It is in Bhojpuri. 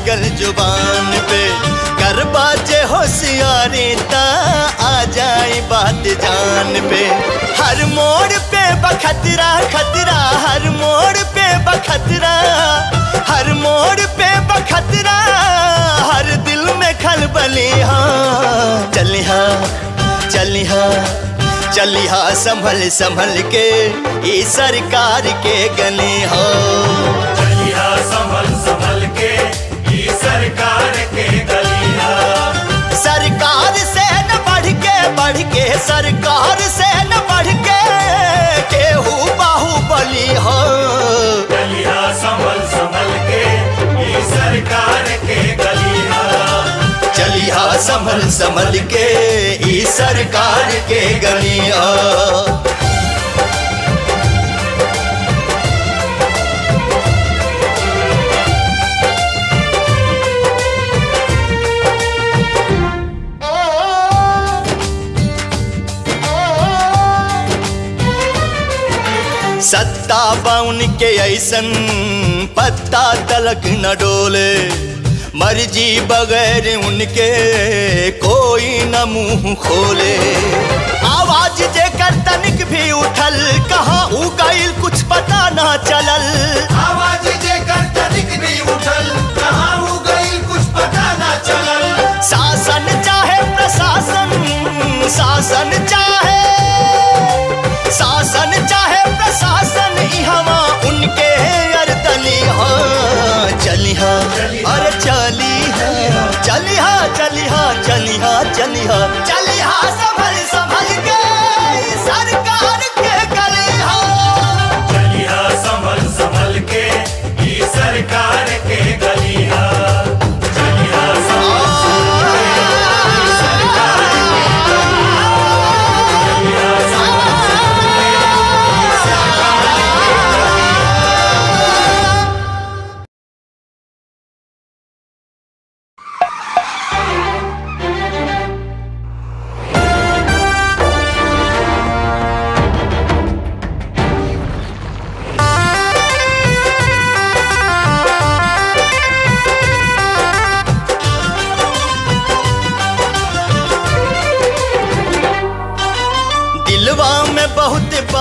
लागल जुबान पे कर बाजे होशियारी ता आ जाए बात जान पे हर मोड़ पे बखतरा खतरा हर मोड़ पे बखतरा हर मोड़ पे बखतरा हर दिल में खलबली हाँ चलिहा चलिहा चलिहा संभल संभल के ई सरकार के गली हो चलिया संभल संभल के ई सरकार के गलिया सरकार से न बढ़ के बढ़ के सरकार से न बढ़ के केहू बाहुबली हो चलिया संभल संभल के ई सरकार के गलिया चलिहा संभल संभल के ई सरकार के गलिया सत्ता बाउन के ऐसन पत्ता तलक न डोले मर्जी बगैर उनके कोई न मुंह खोले आवाज जे कर तनिक भी उठल कहाँ उ गईल कुछ पता ना चलल आवाज जे कर तनिक भी उठल कहाँ हो गई कुछ पता ना चलल शासन चाहे प्रशासन शासन चाहे शासन चाहे प्रशासन इहवा उनके अरदली हाँ चलिहा अरे चलिहा चलिहा चलिहा चलिहा चलिहा चलिहा संभल संभल के सरकार के गलिहा चलिया संभल संभल के ई सरकार के गलिया चलिया संभल संभल के ई सरकार के गलिया चलिया संभल संभल के ई सरकार के दिलवा में बहुत